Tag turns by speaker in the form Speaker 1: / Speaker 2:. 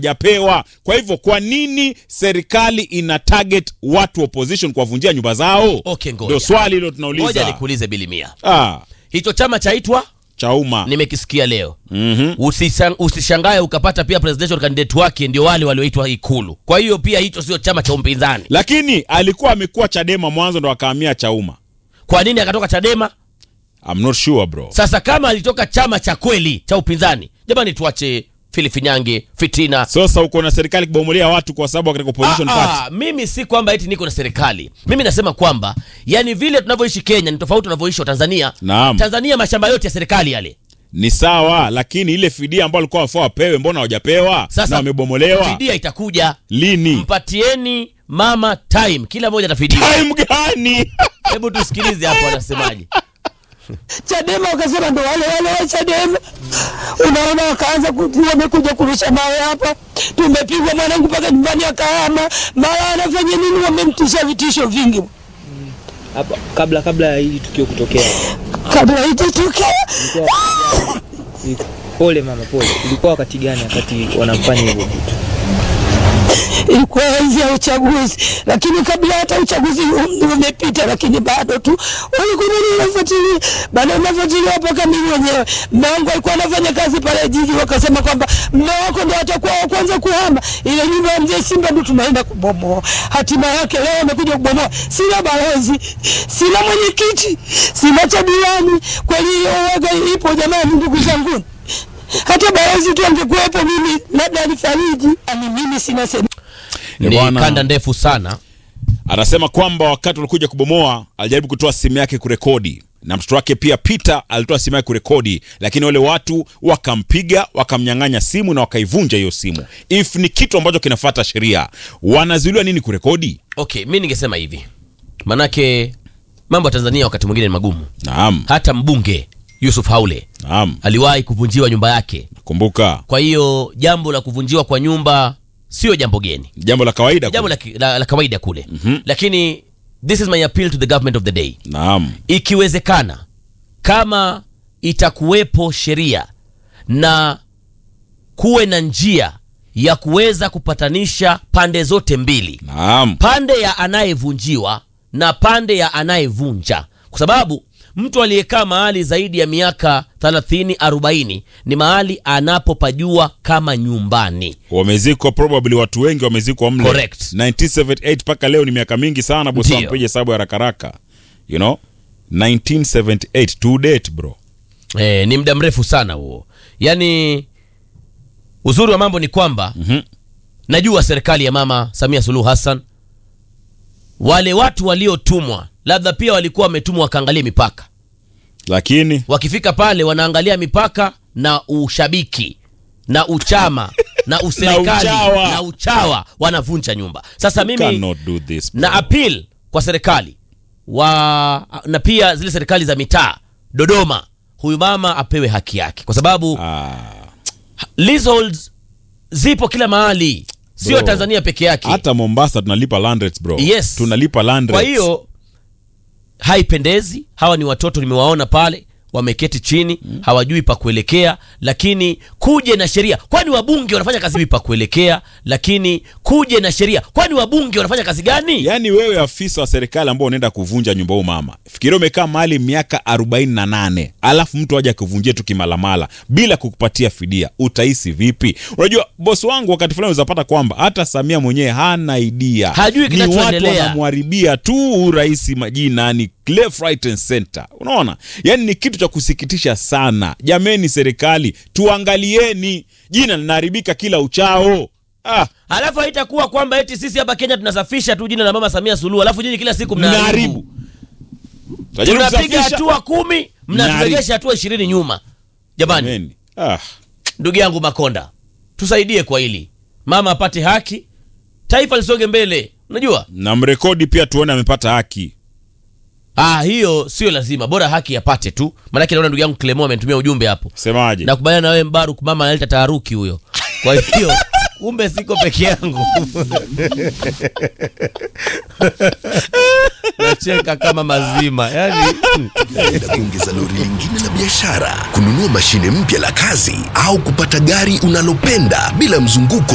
Speaker 1: japewa. Kwa hivyo kwa nini serikali ina target watu wa opposition kuwavunjia nyumba zao?
Speaker 2: Okay, ngoja.
Speaker 1: Ndio swali hilo
Speaker 2: Ngoja
Speaker 1: tunauliza.
Speaker 2: nikuulize Bilimia,
Speaker 1: Ah,
Speaker 2: hicho chama chaitwa
Speaker 1: Chauma.
Speaker 2: nimekisikia leo
Speaker 1: Mhm.
Speaker 2: Usisang- usishangae ukapata pia presidential candidate wake ndio wale walioitwa Ikulu. Kwa hiyo pia hicho sio chama cha upinzani.
Speaker 1: Lakini alikuwa amekuwa Chadema mwanzo ndo akahamia Chauma.
Speaker 2: Kwa nini akatoka Chadema?
Speaker 1: I'm not sure bro.
Speaker 2: Sasa kama alitoka chama cha kweli cha upinzani, jamani, tuache filifinyange fitina.
Speaker 1: Sasa uko na serikali kubomolea watu kwa sababu katika opposition
Speaker 2: Ah,
Speaker 1: party.
Speaker 2: ah, mimi si kwamba eti niko na serikali. Mimi nasema kwamba yani vile tunavyoishi Kenya ni tofauti tunavyoishi wa Tanzania.
Speaker 1: Naam.
Speaker 2: Tanzania mashamba yote ya serikali yale.
Speaker 1: Ni sawa, lakini ile fidia ambayo alikuwa wafaa wapewe, mbona hawajapewa
Speaker 2: Sasa
Speaker 1: na wamebomolewa
Speaker 2: fidia itakuja.
Speaker 1: lini?
Speaker 2: Mpatieni mama time, kila mmoja atafidiwa.
Speaker 1: Time gani?
Speaker 2: Hebu tusikilize hapo anasemaje.
Speaker 3: Chadema wakasema ndo wale wale wa Chadema. Unaona, wakaanza ku- wamekuja kurusha mawe hapa, tumepigwa mwanangu mpaka nyumbani akahama, mara anafanya nini, wamemtisha vitisho vingi
Speaker 4: Hapa kabla kabla ya hili tukio kutokea.
Speaker 3: kabla itatokea.
Speaker 4: Ilikuwa- Pole mama, pole. Ilikuwa wakati gani wakati wanamfanya hivyo?
Speaker 3: Ilikuwa enzi ya uchaguzi, lakini kabla hata uchaguzi um- umepita, lakini bado tu walikuwa nini wanafuatilia, bado wanafuatilia mpaka mimi mwenyewe. Mume wangu alikuwa anafanya kazi pale jiji, wakasema kwamba mume wako ndo atakuwa wa kwanza kuhama ile nyumba ya mzee Simba, ndo tunaenda kubomoa. Hatima yake leo wamekuja kubomoa. Sina balozi, sina mwenyekiti, sina cha diwani. Kweli hiyo waga ipo jamani, ndugu zangu hata balozi tu angekuwepo, mimi labda alifariji. Ani mimi sina sehemu
Speaker 1: Eh,
Speaker 2: Ni
Speaker 1: bwana.
Speaker 2: kanda ndefu sana.
Speaker 1: Anasema kwamba wakati walikuja kubomoa alijaribu kutoa simu yake kurekodi na mtoto wake pia Peter alitoa simu yake kurekodi, lakini wale watu wakampiga, wakamnyang'anya simu na wakaivunja hiyo simu. If ni kitu ambacho kinafuata sheria, wanazuiliwa nini kurekodi?
Speaker 2: Okay, mi ningesema hivi, manake mambo ya Tanzania wakati mwingine ni magumu.
Speaker 1: Naam,
Speaker 2: Hata mbunge Yusuf Haule
Speaker 1: naam,
Speaker 2: aliwahi kuvunjiwa nyumba yake.
Speaker 1: kumbuka
Speaker 2: Kwa hiyo jambo la kuvunjiwa kwa nyumba sio jambo geni,
Speaker 1: jambo la kawaida.
Speaker 2: jambo la, ki- la, la kawaida kule lakini this is my appeal to the government of the day,
Speaker 1: Naam,
Speaker 2: ikiwezekana kama itakuwepo sheria na kuwe na njia ya kuweza kupatanisha pande zote mbili
Speaker 1: naam,
Speaker 2: pande ya anayevunjiwa na pande ya anayevunja, kwa sababu mtu aliyekaa mahali zaidi ya miaka 30 40 ni mahali anapopajua kama nyumbani.
Speaker 1: wamezikwa probably, watu wengi wamezikwa mle.
Speaker 2: Correct.
Speaker 1: 1978 mpaka leo ni miaka mingi sana, bosi,
Speaker 2: Ndio.
Speaker 1: mpige hesabu ya haraka haraka, you know 1978 to date bro.
Speaker 2: E, ni muda mrefu sana huo. Yaani uzuri wa mambo ni kwamba
Speaker 1: Mhm.
Speaker 2: najua serikali ya Mama Samia Suluhu Hassan wale watu waliotumwa labda pia walikuwa wametumwa wakaangalia mipaka
Speaker 1: Lakini
Speaker 2: wakifika pale wanaangalia mipaka na ushabiki na uchama na userikali
Speaker 1: Na uchawa.
Speaker 2: na uchawa wanavunja nyumba. Sasa mimi
Speaker 1: cannot do this bro.
Speaker 2: na appeal kwa serikali wa na pia zile serikali za mitaa Dodoma, huyu mama apewe haki yake, kwa sababu
Speaker 1: Ah,
Speaker 2: leaseholds zipo kila mahali, sio
Speaker 1: Bro.
Speaker 2: Tanzania peke yake.
Speaker 1: hata Mombasa tunalipa land rates bro.
Speaker 2: Yes.
Speaker 1: tunalipa land
Speaker 2: Kwa
Speaker 1: rates.
Speaker 2: hiyo haipendezi. Hawa ni watoto nimewaona pale wameketi chini, hawajui pa kuelekea, lakini kuje na sheria. Kwani wabunge wanafanya kazi pa kuelekea, lakini kuje na sheria. Kwani wabunge wanafanya kazi gani?
Speaker 1: Yaani wewe afisa wa serikali ambao unaenda kuvunja nyumba huu mama, fikiria umekaa mahali miaka 48 alafu mtu aje akuvunjie tu kimalamala bila kukupatia fidia, utahisi vipi? Unajua bosi wangu, wakati fulani uzapata kwamba hata Samia mwenyewe hana idea,
Speaker 2: Hajui
Speaker 1: ni watu
Speaker 2: kinachoendelea.
Speaker 1: wanamharibia tu urais majina, ni left right and center. Unaona, yaani ni kitu cha kusikitisha sana. Jameni serikali, tuangalieni, jina linaharibika kila uchao. Ah,
Speaker 2: Alafu haitakuwa kwamba eti sisi hapa Kenya tunasafisha tu jina la Mama Samia Suluhu, alafu nyinyi kila siku
Speaker 1: mnaharibu.
Speaker 2: mnaharibu.
Speaker 1: Tajaribu
Speaker 2: Tunapiga
Speaker 1: kusafisha.
Speaker 2: hatua kumi, mnaturegesha hatua ishirini nyuma. Jamani,
Speaker 1: Jameni. Ah.
Speaker 2: ndugu yangu Makonda, tusaidie kwa hili, mama apate haki, taifa lisonge mbele. Unajua
Speaker 1: na mrekodi pia tuone amepata haki.
Speaker 2: ah, hiyo sio lazima, bora haki yapate tu. Maanake naona ndugu yangu Clemo amenitumia ujumbe hapo.
Speaker 1: Semaje?
Speaker 2: Nakubaliana na wewe Mbaruk, mama analeta taharuki huyo. Kwa hiyo kumbe siko peke yangu. Nacheka kama mazima yani
Speaker 5: Aidha kuongeza lori lingine la biashara, kununua mashine mpya la kazi au kupata gari unalopenda bila mzunguko